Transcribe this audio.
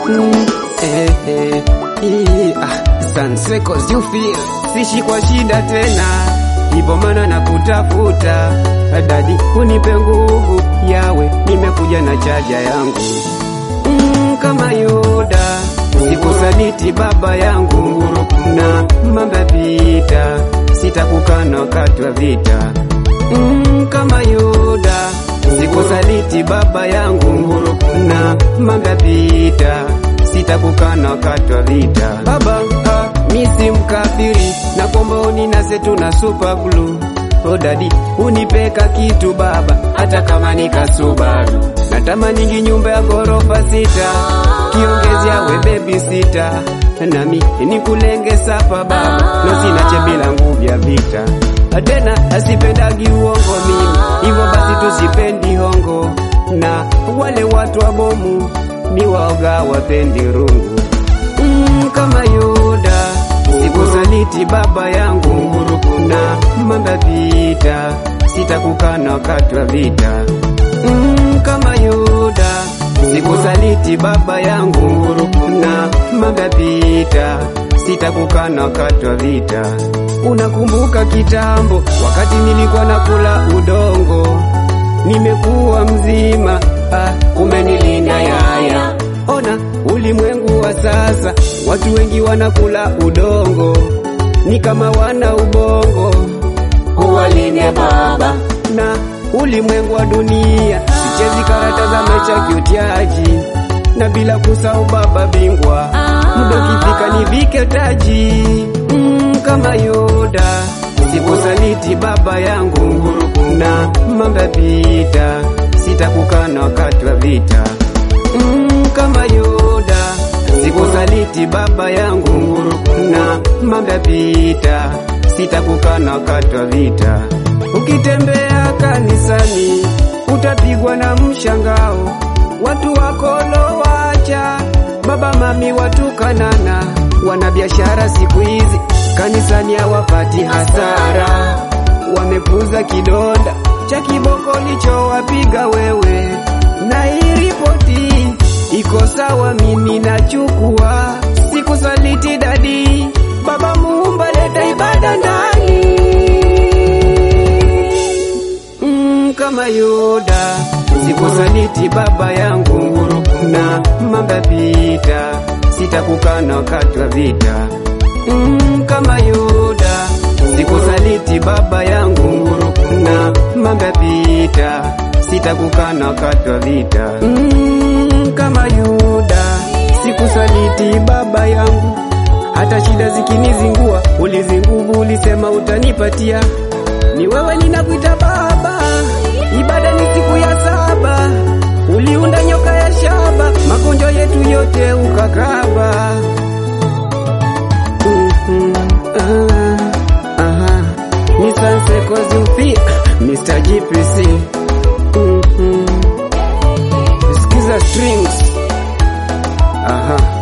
Mm, eh, eh, ii, ah, Sunset cause you feel sishi kwa shida tena, ipo maana na kutafuta dadi, unipe nguvu yawe, nimekuja na chaja yangu mm, kama Yuda sikusaliti baba yangu na mambo vita, sitakukana wakati wa vita mm, kama Yuda sikusaliti baba yangu na mambo vita, sitakukana wakati wa vita. Baba ah, mi si mkafiri na kwamba uninase tuna super glue Oh dadi unipeka kitu baba, hata kama nikasubaru natamaningi nyumba ya ghorofa sita, kiongezi yawe baby sita, nami nikulenge sapa baba, no sina chebila nguvu ya vita tena, asipendagi uongo mimi, hivyo basi tusipendi hongo, na wale watu wa bomu ni waoga wapendi rungu mm, kama Yuda sikusaliti baba yangu na mambo ya vita, sitakukana wakati wa vita mm, kama Yuda sikusaliti baba yangu na mambo ya vita, sitakukana wakati wa vita. Unakumbuka kitambo wakati nilikuwa nakula udongo, nimekuwa mzima ah, kumbe nilinda yaya. Ona ulimwengu wa sasa, watu wengi wanakula udongo, ni kama wana ubongo. Uwalinde baba, Na ulimwengu wa dunia, sichezi karata za maisha kiutiaji, na bila kusahau baba bingwa, muda ukifika nivike taji mm, kama Yuda sikusaliti baba yangu na mambo ya vita, sitakukana wakati wa vita mm, kama Yuda sikusaliti baba yangu na mambo ya vita, sitakukana wakati wa vita. Ukitembea kanisani utapigwa na mshangao, watu wakolo wacha baba mami watukanana, wana biashara siku hizi kanisani hawapati hasara, wamepuza kidonda cha kiboko lichowapiga wewe, na hii ripoti iko sawa, mimi nachukua, sikusaliti dadi, baba muumba, leta ibada ndani mm, kama Yuda sikusaliti baba yangu na mambo ya vita, sitakukana wakati wa vita mm, kama Yuda sikusaliti baba yangu na mambo ya vita, sitakukana wakati wa vita mm, kama Yuda sikusaliti baba yangu, hata shida zikinizingua, ulizinguvu ulisema utanipatia, ni wewe ninakuita baba, ibada ni siku ya saba, uliunda nyoka ya shaba, magonjwa yetu yote ukakaba. Mhm, ah, aha. Ni Sunset cause you feel, Mr. GPC. Mhm. Sikiza strings. Aha.